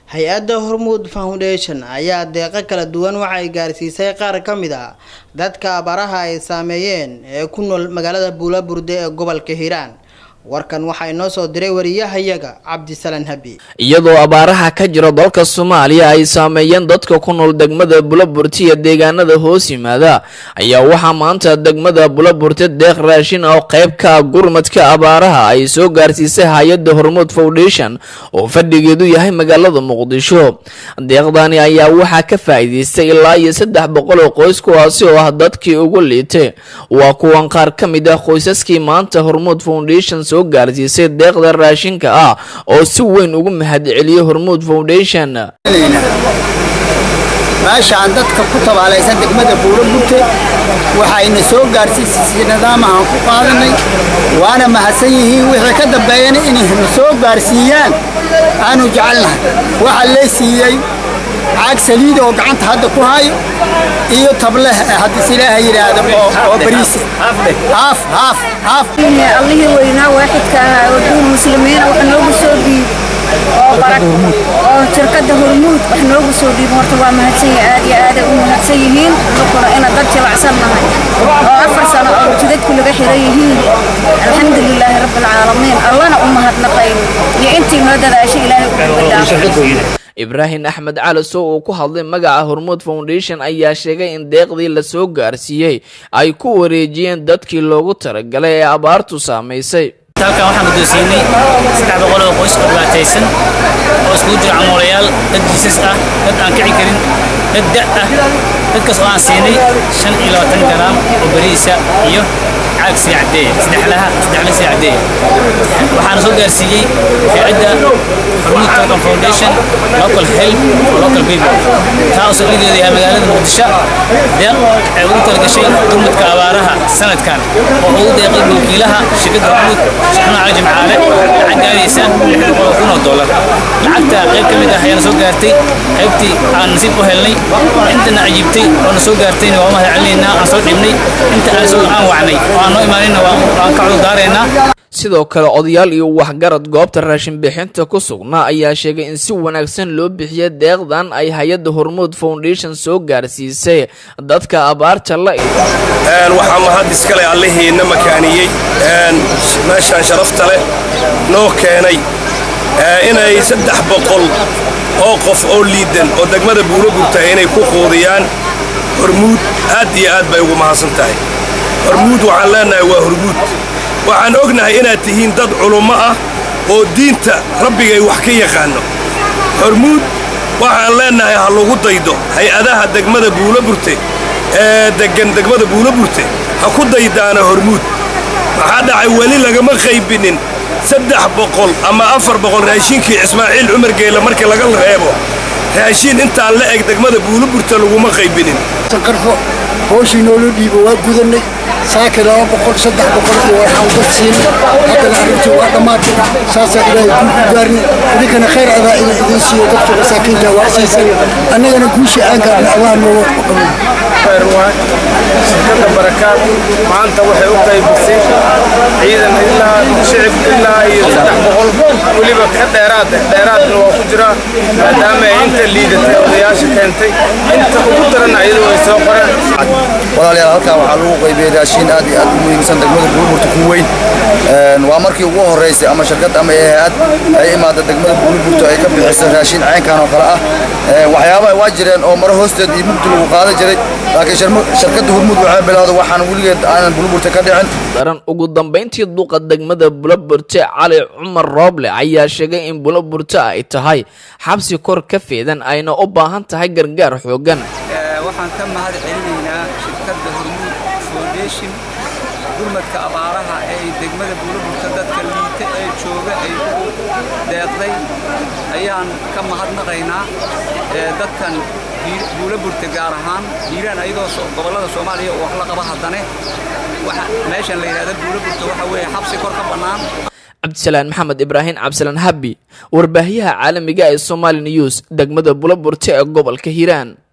hay-adda hormuud foundation ayaa deeqo kala duwan waxay gaarsiisay qaar ka mid ah dadka abaraha ay saameeyeen ee ku nool magaalada buulaburde ee gobolka hiiraan warkan waxaa inoo soo diray wariyahayaga cabdisalaan habi iyadoo abaaraha ka jira dalka soomaaliya ay saameeyeen dadka ku nool degmada bulaburte iyo deegaanada hoos yimaada ayaa waxaa maanta degmada bulaburte deeq raashin oo qayb ka gurmadka abaaraha ay soo gaarsiisay hay-adda hormuud foundation oo fadhigeedu yahay magaalada muqdisho deeqdani ayaa waxaa ka faa-iideystay ilaa iyo saddex boqol oo qoys kuwaasi oo ah dadkii ugu liitay waa kuwan qaar ka mid ah qoysaskii maanta hormuud foundation soo gaarsiisay deeqda raashinka ah oo si weyn ugu mahadceliyey hormuud foundation meeshaan dadka ku tabaalaysan degmada buurabute waxayna soo gaarsiisay nidaamahaan ku qaadanay waana mahadsan yihiin wixii ka dambeeyana inayna soo gaarsiiyaan aanu jecelnahay waxaa lee siiyey caag saliida oo gacanta hadda ku hayo iyo tableh haddis ilaaha yidhaahdo oo bariise haaf haaf haaf allihii weynaa waaxidka ahaa oo duur muslimiina wax noogu soo dhiib oo shirkadda hormuud wax noogu soo dhiib horta waa mahadsan yihin aad iyo aaday u mahadsan yihiin dukuna ina dad jilacsan nahay oo afar sano oo jidadku laga xiran yihiin alxamdulilaahi rabbilcaalamiin allana u mahadnaqayn iyo intii noo dadaashay ilaahay ugu dhaafay ibraahim axmed cali sow uu ku hadlay magaca hormuud foundation ayaa sheegay in deeqdii lasoo gaarsiiyey ay ku wareejiyeen dadkii loogu talagalay ee abaartu saamaysay halkan waxaan guddoonsiinay saddex boqol oo qoys oo dhibaataysan oo iskugu jira camoolayaal dad jiisas ah dad aan kici karin dad da' ah dadkaas oo aan siinay shan iyo labaatan garaam oo beriisa iyo caag sii caddeeya saddexlaha saddexla sii caddeeya waxaana soo gaarsiiyey hay-adda hormuud tokan foundation local help for local people taa oo saldhigeedu yahay magaalada muqdisho deeq ay ugu talagashay gurmudka abaaraha sanadkan oo ugu deeqay wakiilaha shirkadda hormuud shixnaa cali jimcaale lacag gaaraysa lix boqol kun oo dollar lacagta qayb ka mid ah ayaana soo gaartay qaybtii aan nasiib u helnay intana cajiibtay oo na soo gaartayna waa u mahad celinaynaa aan soo dhibnay inta aan soo aan wacnay oo aan noo imaaninna waan ka cudurdaaraynaa sidoo kale odayaal iyo waxgarad goobta raashin bixinta ku sugnaa ayaa sheegay in si wanaagsan loo bixiya deeqdan ay hay-adda hormuud foundation soo gaarsiisay dadka abaarta la waxaa mahad iskale allihiina makaaniyey meeshaan sharafta leh noo keenay inay saddex boqol oo qof oo liidan oo degmada buuro gurtahay inay ku quudiyaan hormuud aad iyo aad bay ugu mahadsan tahay hormuud waxaan leennahay waa hormuud waxaan ognahay inaad tihiin dad culummo ah oo diinta rabbigay wax ka yaqaanno hormuud waxaan leennahay ha lagu daydo hay-adaha degmada buulaburte ee deggan degmada buulaburte ha ku daydaana hormuud maxaa dhacay weli lagama qaybinin saddex boqol ama afar boqol raashinkii ismaaciil cumar geele markii laga reebo raashiin intaan la eg degmada buulaburte laguma qaybinin sanqarfo hooshii noola dhiibo waa gudannay saaka laba boqol saddex boqol iyo waxaan dad siinay haddana arrintii waa dhammaatay saasaa ilaahay kuu ku gaarnay idinkana khayr adaa ina idiin siiyo dadka masaakiinta waa siisay annagana guushii aan gaarnay adaa nooga qabay khayr waay shirkadda barakaad maanta waxay u qaybisay ciidan ilaa shicib ilaa iyo saddex boqol weliba ka dheeraad dheeraadna waa ku jiraa maadaama ay inta liidatay odayaasha keentay inta ugu daran ayadoo ay soo qoreen walaalayaal halkan waxaa lagu qaybiyey raashiin aad iyo aad u muhiimsan degmada buurburta ku weyn waa markii ugu horraysay ama shirkad ama hay-ad ay imaada degmada buurburta ay ka bixiso raashiin caynkan oo kale ah waxyaabaha waa jireen oo maro hoosteed iyo mugdi lagu qaadan jiray laakiin shirkadda hormuud waxay bilowda waxaan weligeed aanan buurburta ka dhicin daran ugu dambayntii duqa degmada bulaburte cali cumar rooble ayaa sheegay in bulaburte ay tahay xabsi kor ka feedan ayna u baahan tahay gargaar xooggan waxaan ka mahad celinaynaa shirkadda hormuud foundation gurmadka abaaraha ee ay degmada buulaburta dadka liita ee jooga ay ugu deeqday ayaan ka mahadnaqaynaa dadkan buulaburta gaar ahaan hiiraan ayadoo gobollada soomaaliya oo wax la qaba haddane meeshan la yidhahda buulaburta waxa weeye xabsi kor ka bannaan cabdisalaan maxamed ibraahim cabdisalaan habi warbaahiyaha caalamiga ee somali news degmada bulaburte ee gobolka hiiraan